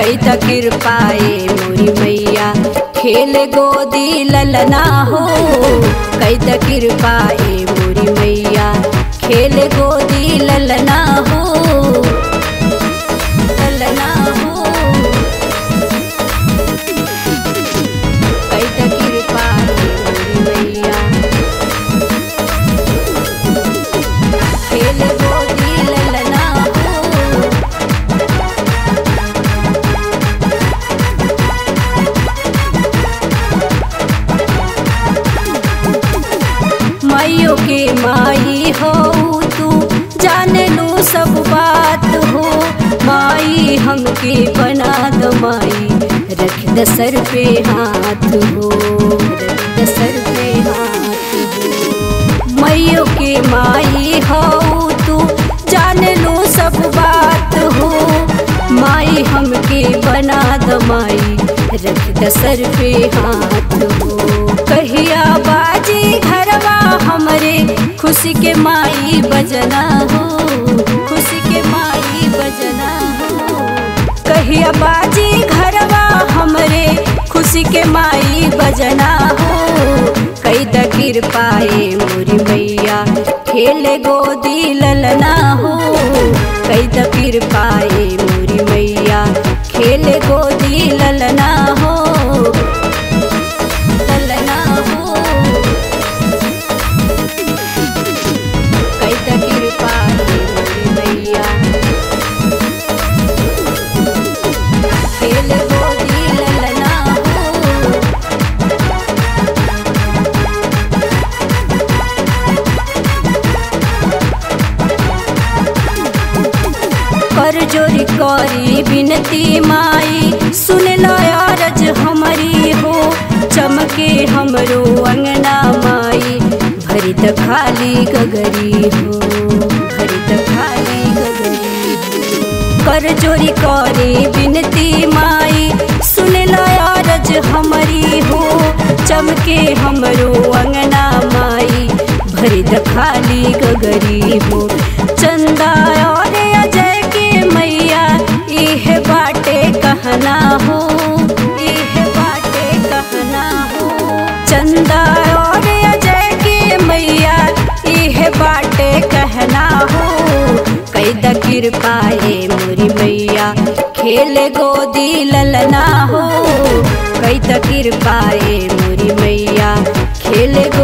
कई त कृपाए मोरी मैया खेल गोदी ललना हो कई त कृपाए मोरी मैया खेल गोदी ललना हो ललना हो कई त कृपाए मोरी मैया खेल गोदी ललना हो माइयों के माई हो तू जान लू सब बात हो माई हमके बना दो माई रख द सर पे हाथ हो रख द सर पे हाथ हो माइयों के माई हो तू जान लू सब बात हो माई हमके बना दो माई रख द सर पे हाथ हो कहिया बाजी घरवा हमरे खुशी के माई बजना हो खुशी के माई बजना हो कहिया बाजी घरवा हमरे खुशी के माई बजना हो कई त कृपाए मोरी मैया खेले गोदी ललना हो कई त कृपाए मोरी मैया खेले गोदी ललना हो ललना हो कई त कृपाए मोरी मैया खेल गोदी ललना हो कर जोरी करी बिनती माई सुन लो अरज हमारी हो चमके हमरो अंगना माई भरित खाली गगरी हो भरित खाली गगरी हो कर जोरी करी बिनती माई सुन लो अरज हमारी हो चमके हमरो अंगना माई भरित खाली गगरी हो चंदा और अजय के मैया इह बाटे कहना हो इह बाटे कहना हो चंदा और अजय के मैया इह बाटे कहना हो कई द कृपाए मोरी मैया खेल गोदी ललना हो कई त कृपाए मोरी मैया खेल गो